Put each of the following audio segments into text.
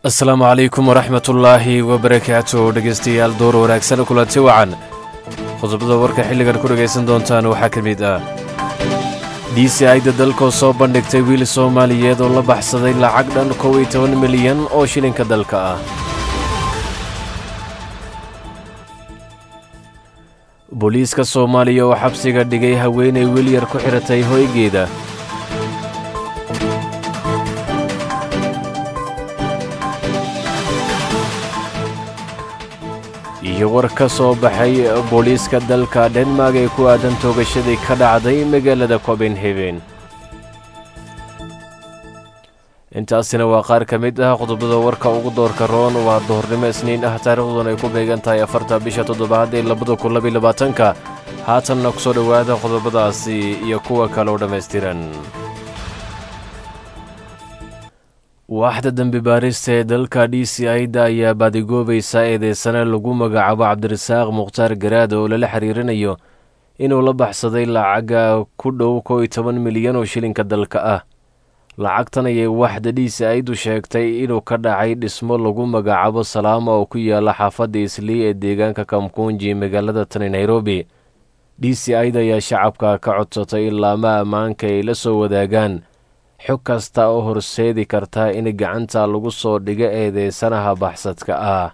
asalaamu calaykum waraxmat ullaahi wabarakaatu dhegaystayaal door wanaagsan kulanti wacan qodobada warka xilligan ku dhegaysan doontaan waxaa ka mid ah d c ida dalkoo soo bandhigtay wiil soomaaliyeed oo la baxsaday lacag dhan kow iyo toban milyan oo shilinka dalka ah booliiska soomaaliya oo xabsiga dhigay haweenay wilyar ku xidhatay hoygeeda iyo war ka soo baxay booliiska dalka dhenmark ee ku aadan toogashadii ka dhacday magaalada copenhagen intaasina waa qaar ka mid ah qodobada warka ugu doorka roon waa duhurnimo isniin ah taariikhduna ay ku beegan tahay afarta bisha toddobaad ee labada kun labiy labaatanka haatanna ku soo dhowaada qodobadaasi iyo kuwa kale oo dhammaystiran waaxda dembi baarista ee dalka d c ida ayaa baadigoobaysa eedeysane lagu magacaabo cabdirasaaq mukhtaar garaad oo lala xiriirinayo inuu la baxsaday lacaga ku dhow kow iyo toban milyan oo shilinka dalka ah lacagtan ayay waaxda d c idu sheegtay inuu ka dhacay dhismo lagu magacaabo salaama oo ku yaala xaafadda islii ee deegaanka kamkunji magaalada tani nairobi d c ida ayaa shacabka ka codsatay in laama ammaanka ay la soo wadaagaan xog kasta oo horseedi karta in gacanta lagu soo dhigo eedeysanaha baxsadka ah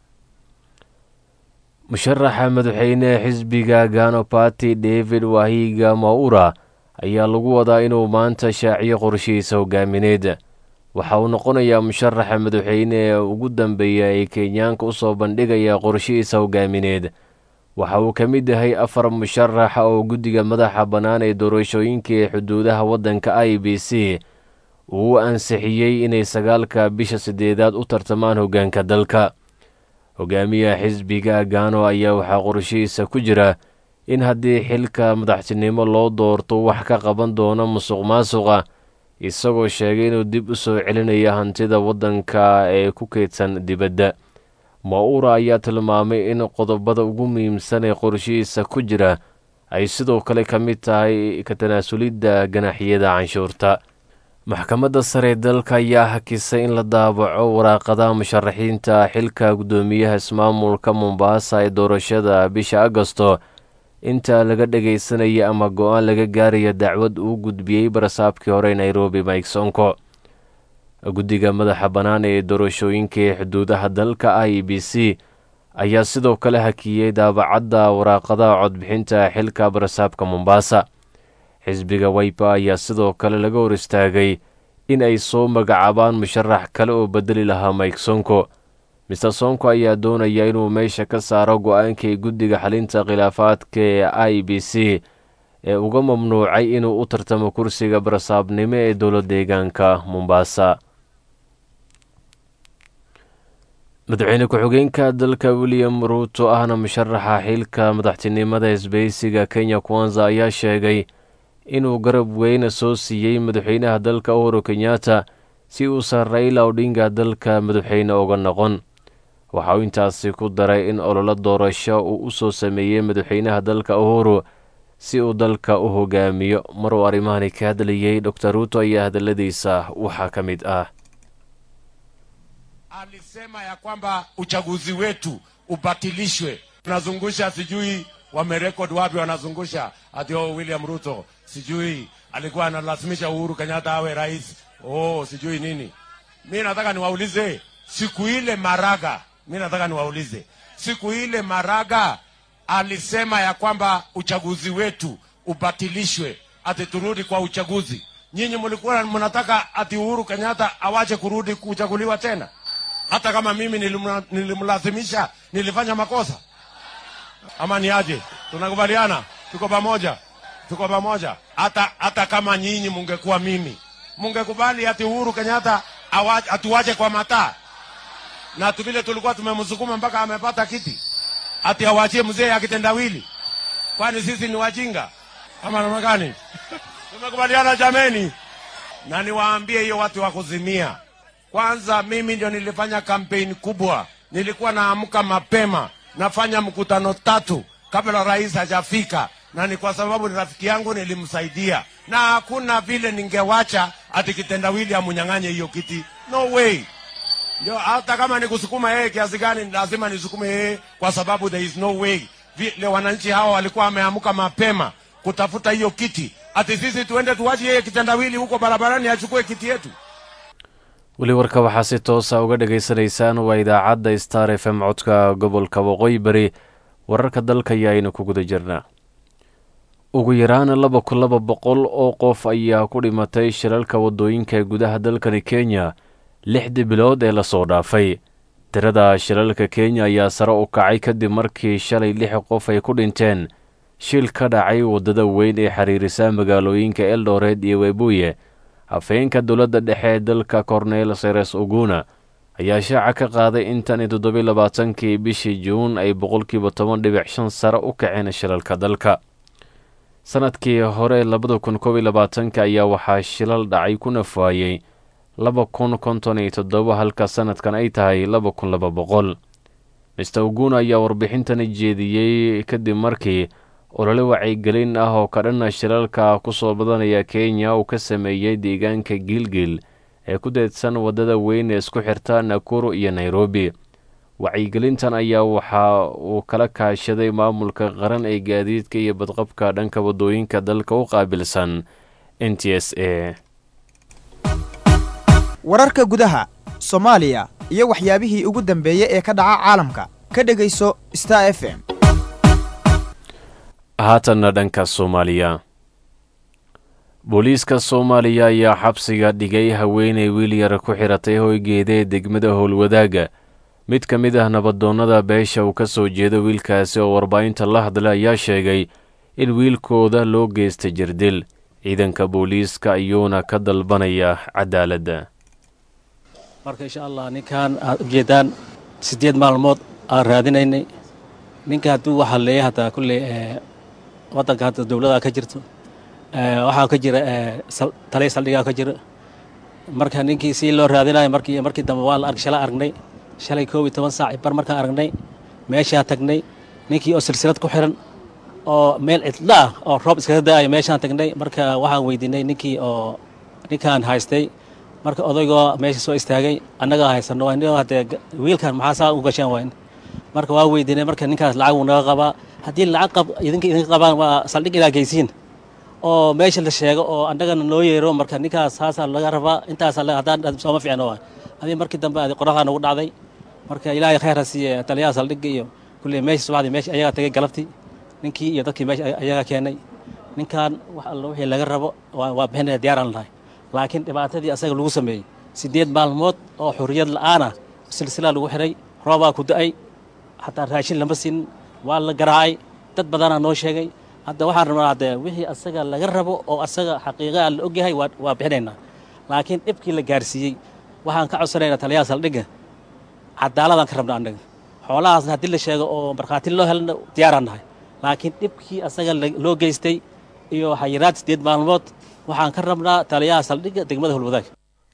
musharaxa madaxweynehe xisbiga gano bati david wahiga maura ayaa lagu wadaa inuu maanta shaaciyo qorshihiisa hogaamineed waxa uu noqonayaa musharaxa madaxweyne ee ugu dambeeya ee kenyaanka u soo bandhigaya qorshihiisa hogaamineed waxa uu ka mid yahay afar musharaxa oo guddiga madaxa bannaan ee doorashooyinka ee xuduudaha waddanka i b c uu u ansixiyey inay sagaalka bisha siddeedaad u tartamaan hoggaanka dalka hogaamiyaha xisbiga gano ayaa waxaa qorshihiisa ku jira in haddii xilka madaxtinimo loo doorto wax ka qaban doono musuq maasuqa isagoo sheegay inuu dib u soo celinaya hantida waddanka ee ku keydsan dibadda maura ayaa tilmaamay in qodobada ugu muhiimsan ee qorshihiisa ku jira ay sidoo kale ka mid tahay ka tanaasulidda ganaxyada canshuurta maxkamadda sare ee dalka ayaa hakisay in la daabaco waraaqadaha musharaxiinta xilka guddoomiyaha ismaamulka mombaasa ee doorashada bisha agosto inta laga dhagaysanaya ama go-aan laga gaaraya dacwad uu gudbiyey barasaabkii hore nairobi mike sonko guddiga madaxa bannaan ee doorashooyinka ee xuduudaha dalka i b c ayaa sidoo kale hakiyey daabacadda waraaqadaha codbixinta xilka barasaabka mombaasa xisbiga waypa ayaa sidoo kale laga hor istaagay in ay soo magacaabaan musharax kale oo bedeli lahaa mike sonko mister sonko ayaa doonaya inuu meesha ka saaro go-aankii guddiga xalinta khilaafaadka ee i b c ee uga mamnuucay inuu u tartamo kursiga barasaabnimo ee dowla deegaanka mombaasa madaxweyne ku-xigeenka dalka william ruuto ahna musharaxa xilka madaxtinimada isbeysiga kenya kwanza ayaa sheegay inuu garab weyna soo siiyey madaxweynaha dalka uhuru kenyatta si uusan raila odhinga dalka madaxweyne uga noqon waxa uu intaasi ku daray in ololo doorasho uu u soo sameeyey madaxweynaha dalka uhuru si uu dalka u hogaamiyo maruu arrimahani ka hadlayey dor ruuto ayaa hadalladiisa waxaa ka mid ah alisema ya kwamba uchaguzi wetu ubatilishwe. Tunazungusha sijui wamerekod wapi, wanazungusha ati oh, William Ruto sijui alikuwa analazimisha Uhuru Kenyatta awe rais, oh sijui nini. Mi nataka niwaulize siku ile Maraga, mi nataka niwaulize siku ile Maraga alisema ya kwamba uchaguzi wetu ubatilishwe, ati turudi kwa uchaguzi. Nyinyi mlikuwa mnataka ati Uhuru Kenyatta awache kurudi kuchaguliwa tena? hata kama mimi nilimla- nilimlazimisha nilifanya makosa ama ni aje tunakubaliana tuko pamoja tuko pamoja hata hata kama nyinyi mungekuwa mimi mungekubali ati uhuru kenyatta awa- atuwache kwa mataa na tu vile tulikuwa tumemsukuma mpaka amepata kiti ati awachie mzee akitendawili kwani sisi ni wajinga ama namna gani tumekubaliana jameni na niwaambie hiyo watu wa kuzimia kwanza mimi ndio nilifanya kampeni kubwa, nilikuwa naamka mapema, nafanya mkutano tatu kabla rais hajafika, na ni kwa sababu ni rafiki yangu, nilimsaidia, na hakuna vile ningewacha ati kitendawili amunyang'anye hiyo kiti. No way. ndio hata kama ni kusukuma yeye kiasi gani, lazima nisukume yeye, kwa sababu there is no way vile wananchi hawa walikuwa wameamka mapema kutafuta hiyo kiti, ati sisi tuende tuwache yeye kitendawili huko barabarani achukue kiti yetu. weli warka waxaa si toosa uga dhagaysanaysaan waa idaacadda star f m codka gobolka waqooyi bari wararka dalka ayaaynu ku guda jirnaa ugu yaraan laba kun laba boqol oo qof ayaa ku dhimatay shilalka waddooyinka gudaha dalkani kenya lixdii bilood ee lasoo dhaafay tirada shilalka kenya ayaa sare u kacay kadib markii shalay lix qof ay ku dhinteen shil ka dhacay waddada weyn ee xiriirisa magaalooyinka eldoret iyo webuye hafeenka dowladda dhexe ee dalka cornel seres oguna ayaa shaaca ka qaaday in tan iyo toddobiy labaatankii bishii juun ay boqolkiiba toban dhibic shan sare u kaceen shilalka dalka sanadkii hore labada kun koob iyo labaatanka ayaa waxaa shilal dhacay ku nafaayey laba kun konton iyo toddoba halka sanadkan ay tahay laba kun laba boqol mister oguna ayaa warbixintani jeediyey kadib markii olole wacyigelin ah oo kadhana shilalka kusoo badanaya kenya uu ka sameeyey deegaanka gilgil ee ku deedsan waddada weyn ee isku xirta nakuru iyo nairobi wacyigelintan ayaa waxa uu kala kaashaday maamulka qaran ee gaadiidka iyo badqabka dhanka waddooyinka dalka u qaabilsan n t s a wararka gudaha soomaaliya iyo waxyaabihii ugu dambeeyey ee ka dhaca caalamka ka dhegayso star f m haatanna dhanka soomaaliya booliiska soomaaliya ayaa xabsiga dhigay haweeney wiilyar ku xiratay hoygeeda ee degmada howlwadaaga mid ka mid ah nabadoonnada beesha uu ka soo jeedo wiilkaasi oo warbaahinta la hadla ayaa sheegay in wiilkooda loo geystay jirdil ciidanka booliiska ayuuna ka dalbanaya cadaaladda marka insha allah ninkan aad ujeedaan siddeed maalmood aan raadinaynay ninka hadduu waxaa leeya hataa kulley waddanka hadda dowladaa ka jirto waxaa ka jira taliya saldhigaa ka jira marka ninkii si loo raadinayo markii markii dambe waa la arg shala aragnay shalay koob iyo toban saac bar markaan aragnay meeshaa tagnay ninkii oo silsilad ku xiran oo meel cidlo ah oo roob iskaga da'ayo meeshaan tagnay marka waxaan weydiinay ninkii oo ninkaan haystay marka odaygoo meesha soo istaagay annagaa haysano waa haddee wiilkan maxaa saa u gasheen wayn marka waa weydiinay marka ninkaas lacag uu naga qabaa haddii lacag qab idinka idinka qabaan waa saldhig ilaa geysiin oo meesha la sheego oo annagana noo yeero marka ninkaas saasaa laga rabaa intaas haddaan sooma fiicno waa adii markii dambe adi qoraxdaa nagu dhacday marka ilaahay khayr ha siiye taliyaha saldhigga iyo kulley meesha subaxdii meesha ayagaa tagay galabtii ninkii iyo dadkii meesha ayagaa keenay ninkan wax alla wixii laga rabo waa bixinaya diyaaraan lahay laakiin dhibaatadii asaga lagu sameeyey siddeed maalmood oo xurriyad la'aana silsilaa lagu xihay roobaa ku da'ay xataa raashin lama siin waa la garaacay dad badanaa noo sheegay hadda waxaan rabnaa haddee wixii asaga laga rabo oo asaga xaqiiqaa la ogyahay waa bixinaynaa laakiin dhibkii la gaarsiiyey waxaan ka codsanaynaa taliyaha saldhigga cadaaladaan ka rabna annaga xoolahaasna haddii la sheego oo markhaati loo helna diyaaraan nahay laakiin dhibkii asaga loo geystay iyo xayiraad siddeed maalmood waxaan ka rabnaa taliyaha saldhigga degmada holwadaag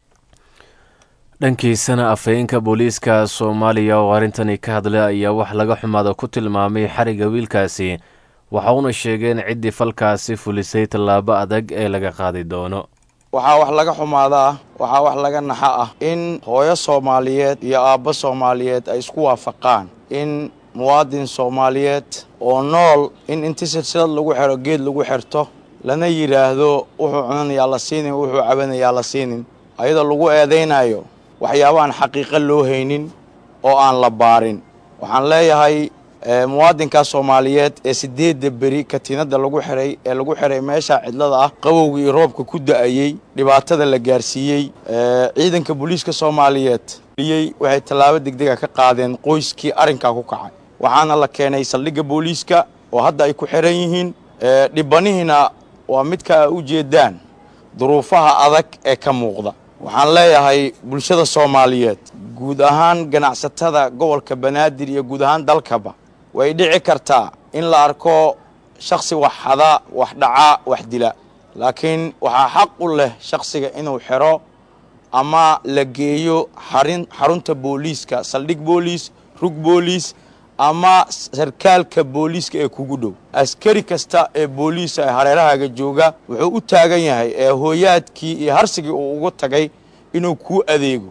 dhankiisana afhayeenka booliiska soomaaliya oo arrintani ka hadlay ayaa wax laga xumaada ku tilmaamay xariga wiilkaasi waxa uuna sheegay in ciddii falkaasi fulisay tallaabo adag ee laga qaadi doono waxaa wax laga xumaada ah waxaa wax laga naxa ah in hooyo soomaaliyeed iyo aabbo soomaaliyeed ay isku waafaqaan in muwaadin soomaaliyeed oo nool in inti silsilad lagu xiro geed lagu xirto lana yidhaahdo wuxuu cunanayaa la siinin wuxuu cabanayaa la siinin ayadoo lagu eedaynayo waxyaabaan xaqiiqo loo haynin oo aan la baarin waxaan leeyahay muwaadinkaa soomaaliyeed ee sideedda beri katiinadda lagu xiray ee lagu xiray meesha cidlada ah qabowga iyo roobka ku da'ayey dhibaatada la gaarsiiyey ciidanka booliiska soomaaliyeed iyey waxay tallaabo degdega ka qaadeen qoyskii arrinkaa ku kacay waxaana la keenay saldhigga booliiska oo hadda ay ku xiran yihiin dhibanihiina waa midka u jeedaan duruufaha adag ee ka muuqda waxaan leeyahay bulshada soomaaliyeed guud ahaan ganacsatada gobolka banaadir iyo guud ahaan dalkaba way dhici kartaa in la arko shaksi wax xada wax dhaca wax dila laakiin waxaa xaq u leh shaksiga inuu xiro ama la geeyo xarin xarunta booliiska saldhig booliis rug booliis ama sarkaalka booliiska ee kugu dhow askari kasta ee booliisa ee hareerahaaga jooga wuxuu u taagan yahay ee hooyaadkii iyo harsigii uu ugu tagay inuu kuu adeego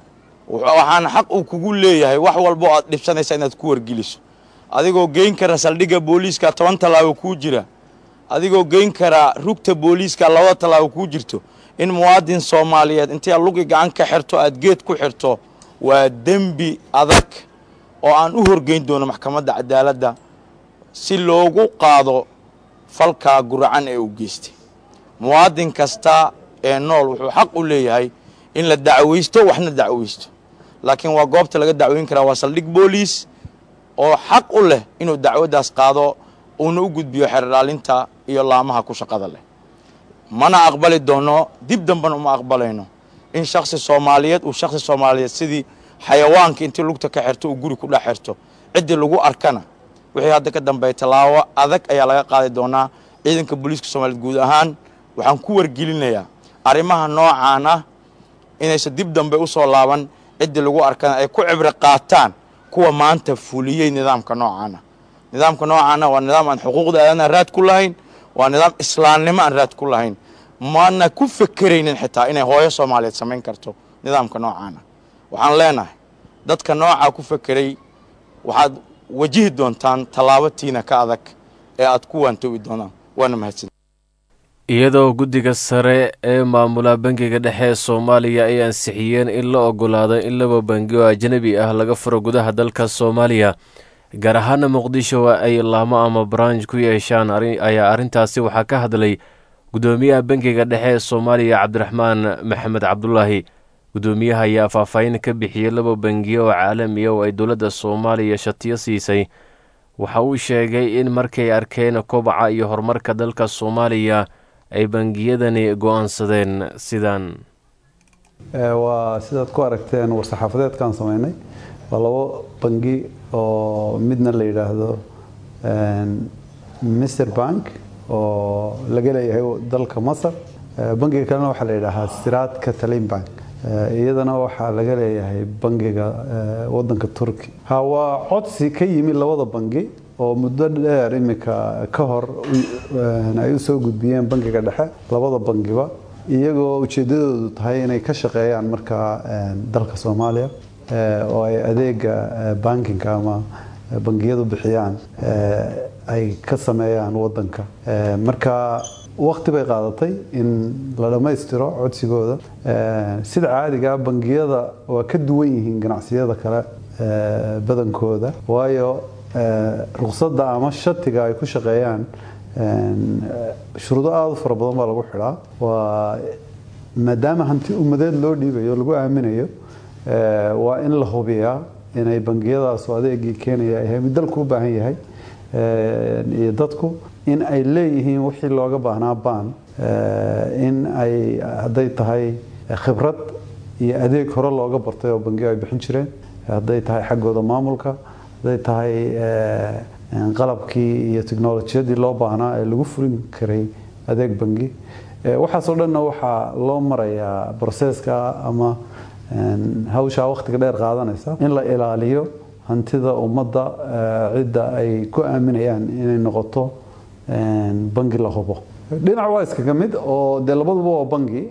waxaana xaq uu kugu leeyahay wax walbo aad dhibsanaysa inaad ku wargeliso adigoo geyn kara saldhigga booliiska toban tallaabo kuu jira adigoo geyn kara rugta booliiska labada tallaabo kuu jirto in muwaadin soomaaliyeed intii aad lugi gacan ka xirto aad geed ku xirto waa dembi adag oo aan u horgeyn doono maxkamadda cadaaladda si loogu qaado falkaa guracan ee uu geystay muwaadin kasta ee nool wuxuu xaq u leeyahay in la dacwaysto waxna dacwaysto laakiin waa goobta laga dacweyn karaa waa saldhig booliis oo xaq u leh inuu dacwaddaas qaado uuna u gudbiyo xeerdhaalinta iyo laamaha ku shaqada leh mana aqbali doono dib dambena uma aqbalayno in shaksi soomaaliyeed uu shaksi soomaaliyeed sidii xayawaanka intii lugta ka xirto uu guri ku dhex xirto ciddii lagu arkana wixii hadda ka dambeeya tallaabo adag ayaa laga qaadi doonaa ciidanka booliiska soomaaliyeed guud ahaan waxaan ku wargelinayaa arrimaha noocaan ah inaysan dib dambe u soo laaban ciddii lagu arkana ay ku cibro qaataan kuwa maanta fuliyey nidaamka noocaana nidaamka noocaana waa nidaam aan xuquuqda aadana raad ku lahayn waa nidaam islaamnimo aan raad ku lahayn maana ku fekeraynin xitaa inay hooyo soomaaliyeed samayn karto nidaamka noocaana waxaan leenahay dadka noocaa ku fekeray waxaad wajihi doontaan tallaabo tiina ka adag ee aad ku waantoobi doonaan waana mahadsan iyadoo guddiga sare ee maamula bangiga dhexe ee soomaaliya ay ansixiyeen in la ogolaado in laba bangi oo ajnabi ah laga furo gudaha dalka soomaaliya gaar ahaana muqdisho ay laamo ama branj ku yeeshaan ayaa arrintaasi waxaa ka hadlay guddoomiyaha bangiga dhexe ee soomaaliya cabdiraxmaan maxamed cabdulaahi guddoomiyaha ayaa faahfaahin ka bixiyey laba bangiyo oo caalamiya oo ay dowladda soomaaliya shatiyo siisay waxa uu sheegay in markay arkeen kobaca iyo horumarka dalka soomaaliya ay bangiyadani go-aansadeen sidaan waa sidaad ku aragteen war-saxaafadeedkaan sameynay waa labo bangi oo midna la yidhaahdo mister bank oo laga leeyahay dalka masar bangiga kalena waxaa la yidhaahaa siraad catalin bank iyadana waxaa laga leeyahay bangiga wadanka turki ha waa codsi ka yimi labada bangi oo muddo dheer imika ka hor ay usoo gudbiyeen bangiga dhexe labada bangiba iyagoo ujeedadoodu tahay inay ka shaqeeyaan markaa dalka soomaaliya oo ay adeega bankinka ama bangiyadu bixiyaan ay ka sameeyaan wadanka marka wakti bay qaadatay in la dhammaystiro codsigooda sida caadiga bangiyada waa ka duwan yihiin ganacsiyada kale badankooda waayo ruqsadda ama shatiga ay ku shaqeeyaan shuruudo aada u fara badan baa lagu xidhaa waa maadaama hanti ummadeed loo dhiibayo lagu aaminayo waa in la hubiyaa inay bangiyadaasu adeegii keenaya yahay mid dalku u baahan yahay iyo dadku in ay leeyihiin wixii looga baahnaa baan in ay hadday tahay khibrad iyo adeeg hore looga bartay oo bangiyo ay bixin jireen hadday tahay xaggooda maamulka hadday tahay qalabkii iyo technolojiyadii loo baahnaa ee lagu furin karay adeeg bangi waxaasoo dhanna waxaa loo marayaa broseska ama hawshaa wakhtiga dheer qaadanaysa in la ilaaliyo hantida ummadda cidda ay ku aaminayaan inay noqoto bangi la hubo dhinac waa iskaga mid oo dee labaduba waa bangi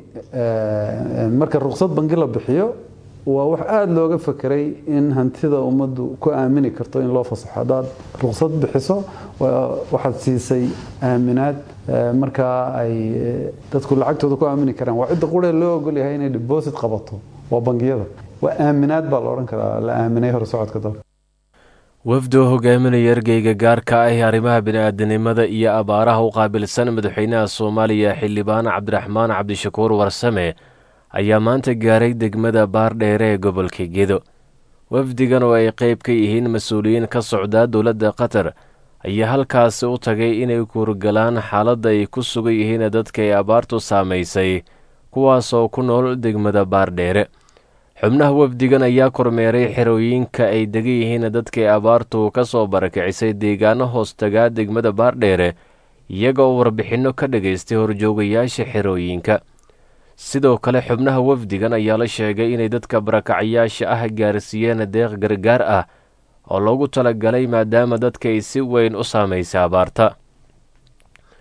marka ruqsad bangi la bixiyo waa wax aada looga fekeray in hantida ummaddu ku aamini karto in loo fasaxo haddaad ruqsad bixiso waxaad siisay aaminaad markaa ay dadku lacagtooda ku aamini karaan waa cidda quree loo ogol yahay inay deposit qabato waa bangiyada waa aaminaad baa la odhan karaa la aaminay hore socodka dalka wafdoo hogaaminaya ergeyga gaarka ah ee arrimaha bini-aadanimada iyo abaaraha u qaabilsan madaxweynaha soomaaliya xildhibaan cabdiraxmaan cabdishakuur warsame ayaa maanta gaaray degmada baardheere ee gobolka gedo wafdigan oo ay qeyb ka yihiin mas-uuliyiin ka socdaa dowladda qatar ayaa halkaasi u tagay inay kuurgalaan xaaladda ay ku sugan yihiin dadka ay abaartu saamaysay kuwaasoo ku nool degmada baardheere xubnaha wafdigan ayaa kormeeray xerooyinka ay degan yihiin dadkay abaartu ka soo barakicisay deegaano hoostagaa degmada baardheere iyagoo warbixinno ka dhagaystay horjoogayaasha xerooyinka sidoo kale xubnaha wafdigan ayaa la sheegay inay dadka barakacayaasha ah gaarsiiyeen deeq gargaar ah oo loogu talagalay maadaama dadka ay si weyn u saamaysay abaarta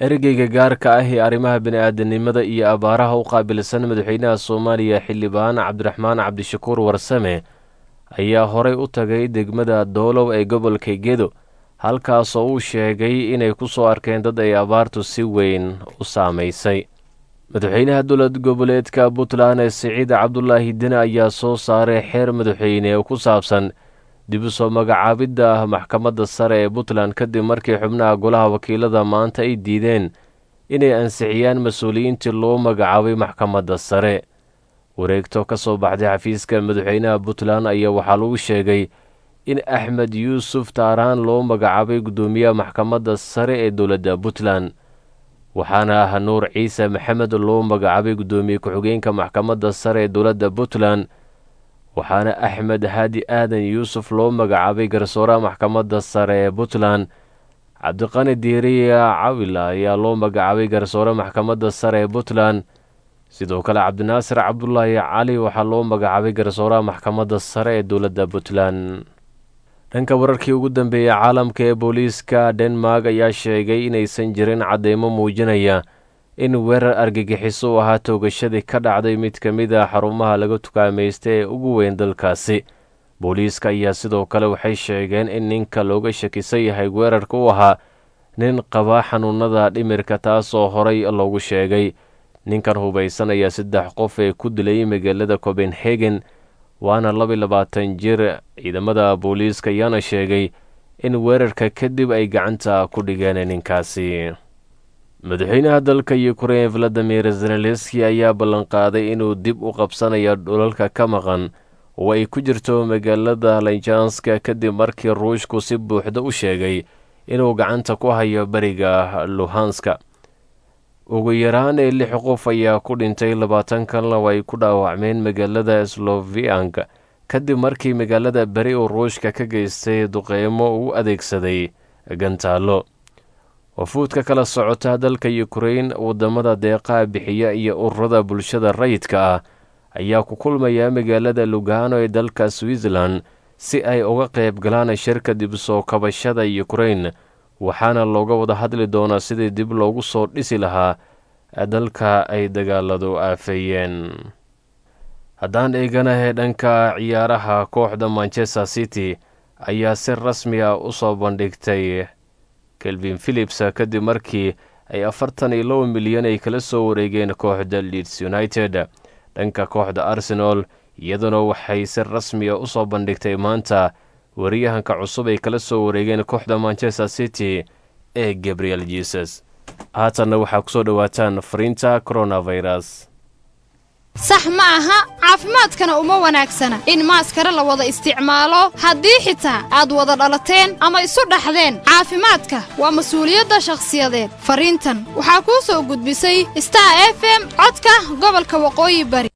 ergeyga gaarka ah ee arrimaha bini-aadanimada iyo abaaraha u qaabilsan madaxweynaha soomaaliya xildhibaan cabdiraxmaan cabdishakuur warsame ayaa horey u tagay degmada doolow ee gobolka gedo halkaasoo uu sheegay inay ku soo arkeen dad ay abaartu si weyn u saamaysay madaxweynaha dowlad goboleedka puntland ee siciid cabdulaahi dine ayaa soo saaray xeer madaxweyne oo ku saabsan dib u soo magacaabidda maxkamadda sare ee puntland kadib markii xubnaha golaha wakiilada maanta ay diideen inay ansixiyaan mas-uuliyiintii loo magacaabay maxkamadda sare wareegto ka soo baxday xafiiska madaxweynaha puntland ayaa waxaa lagu sheegay in axmed yuusuf taaraan loo magacaabay guddoomiyaha maxkamadda sare ee dowladda puntland waxaana ah nuur ciise maxamed loo magacaabay guddoomiye ku-xigeenka maxkamadda sare ee dowladda puntland waxaana axmed haadi aadan yuusuf loo magacaabay garsooraha maxkamadda sare ee puntland cabdiqani diiriya cawila ayaa loo magacaabay garsoore maxkamadda sare ee puntland sidoo kale cabdinaasir cabdulaahi cali waxaa loo magacaabay garsooraha maxkamadda sare ee dowladda puntland dhanka wararkii ugu dambeeyey caalamka ee booliiska denmark ayaa sheegay inaysan jirin cadeymo muujinaya in weerar argagixiso u ahaa toogashadii ka dhacday mid ka mid a xarumaha laga tukaamaysta ee ugu weyn dalkaasi booliiska ayaa sidoo kale waxay sheegeen in ninka looga shakisan yahay weerarka u ahaa nin qabaa xanuunada dhimirka taasoo horay loogu sheegay ninkan hubaysan ayaa saddex qof ee ku dilay magaalada copenhagen waana laba labaatan jir ciidamada booliiska ayaana sheegay in weerarka kadib ay gacanta ku dhigeen ninkaasi madaxweynaha dalka yukrain valadimir zelenski ayaa ballanqaaday inuu dib u qabsanayo dhulalka ka maqan oo ay ku jirto magaalada lanjanska kadib markii ruushku si buuxda u sheegay inuu gacanta ku hayo beriga luhanska ugu yaraan ee lix qof ayaa ku dhintay labaatan kalna oo ay ku dhaawacmeen magaalada sloviank kadib markii magaalada beri uu ruushka ka geystay duqeymo uu adeegsaday gantaallo wafuudka kala socota dalka yukrain waddamada deeqaha bixiya iyo ururada bulshada rayidka ah ayaa ku kulmaya magaalada lugano ee dalka switzerland si ay uga qayb galaan shirka dib soo kabashada yukrain waxaana looga wada hadli doonaa sidii dib loogu soo dhisi lahaa dalka ay dagaaladu aafeeyeen haddaan eeganahay dhanka ciyaaraha kooxda manchester city ayaa si rasmi ah u soo bandhigtay kelvin philips kadib markii ay afartan iyo laba milyan ay kala soo wareegeen kooxda leeds united dhanka kooxda arsenal iyaduna waxay si rasmi a u soo bandhigtay maanta wariyahanka cusub ay kala soo wareegeen kooxda manchester city ee gabriel jesus haatanna waxaa kusoo dhowaataan fariinta coronavirus sax ma aha caafimaadkana uma wanaagsana in maaskare la wada isticmaalo haddii xitaa aad wada dhalateen ama isu dhaxdeen caafimaadka waa mas-uuliyadda shakhsiyadeed fariintan waxaa kuu soo gudbisay star f m codka gobolka waqooyi bari